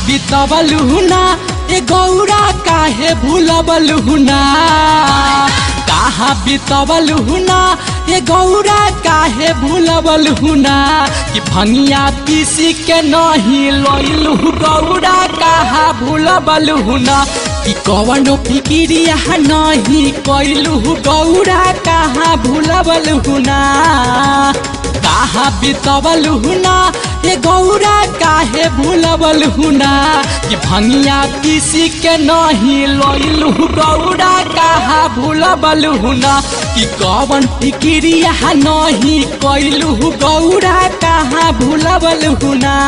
बितवलु ना ए गौरा काहे भूलबलु ना कहाँ बितवलु ना ए गौरा काहे भूलबलु ना कि भंगिया पीसी के नहीं लइलु गौरा कहाँ भूलबलु ना कि कवनो फिकिरिया नहीं कैलु गौरा कहाँ भूलबलु ना कहाँ बितवलु ना ए गौरा काहे भूलबलु ना कि भंगिया पीसी के नहीं लइलु गौरा कहाँ भूलबलु ना कि कवन फिकिरिया नहीं कैलु गौरा कहाँ भूलबलु ना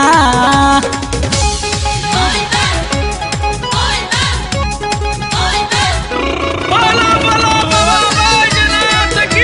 बोला बोला बाबा बैजनाथ की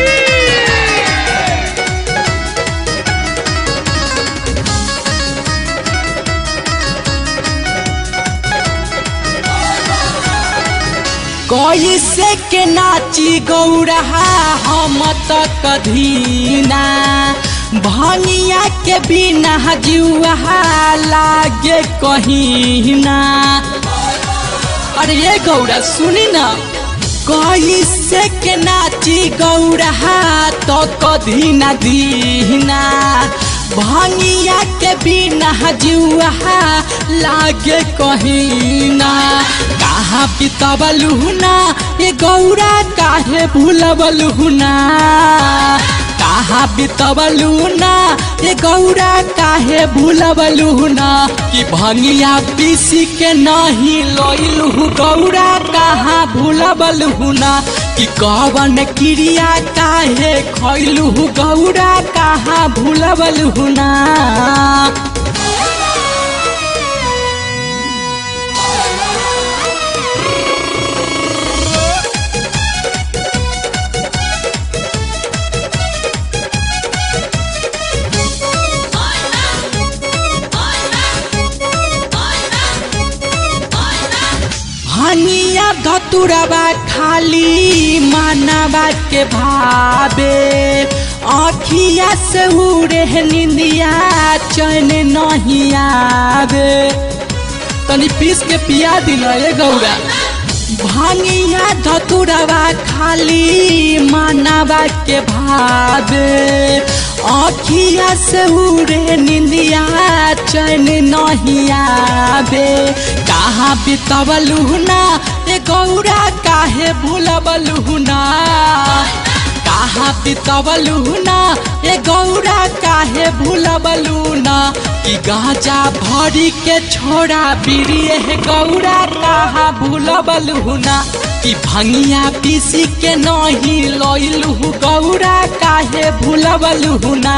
कैसे के नाची गौरा हम त कधीना भनिया के बिना जुआ लागे कहीना अरे ये गौरा सुनी ना कैसे के नाची गौरा तो कधी न दीना भंगिया के बिना जुआ लागे कहीना कहाँ बितबलू ना ये गौरा काहे भूलबलू ना कहाँ बितबलू ना ये गौरा काहे भूलबलू ना कि भंगिया पीसी के नहीं लइलू गौरा कहाँ भूलबलू ना कि कवन क्रिया काहे खैलू गौरा कहाँ भूलबलू ना हनिया धतुरबा खाली मानवा के भावे आखिया से उड़े निंदिया चैन नहीं आवे तनी पीस के पिया दिल ये गौरा भांगिया धतुरबा खाली मानवा के भावे आखिया से उड़े निंदिया चैन नहीं आवे कहाँ बितवलू ना ए गौरा काहे भूलबलू ना कहाँ बितवलू ना ए गौरा काहे भूलबलू ना कि गाजा भरी के छोड़ा बिरिए हे गौरा कहाँ भूलबलू ना कि भंगिया पीसी के नहीं लइलू गौरा काहे भूलबलू ना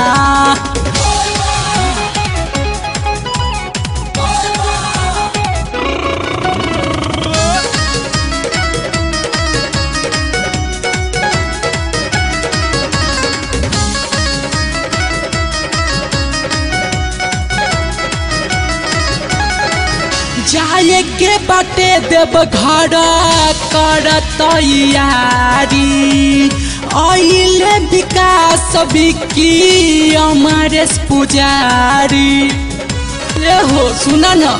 जाए के बाटे देव घर कर तैयारी अइले विकास बिकी अमरेश पुजारी ए हो सुना न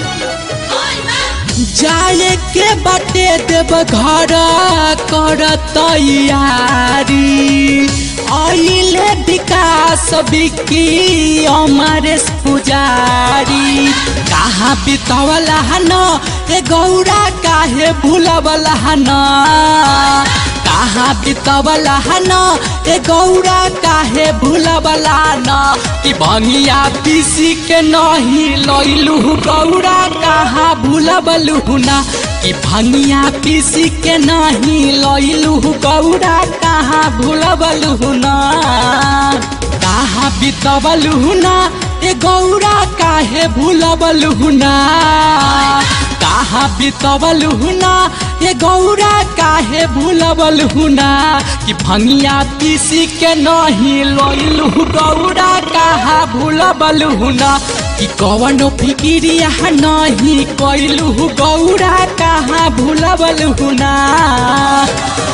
जाए के बाटे देव घर कर तैयारी अइले विकास बिकी अमरेश पुजारी कहाँ बितवला न ए गौरा काहे भूलवला न कहाँ बितवला न ए गौरा काहे भूलवला न कि भंगिया पीसी के नहीं लइलू गौरा कहाँ भूलबलू ना कि भंगिया पीसी के नहीं लइलू गौरा कहाँ भूलबलू ना कहाँ बितवलू ना ए गौरा काहे भूलबलू ना कहाँ बितवलू ना ए गौरा काहे भूलबलू ना कि भंगिया पीसी के नहीं लइलू गौरा कहाँ भूलबलू ना कि कवनो फिकिरिया नहीं कैलू गौरा कहाँ भूलबलू ना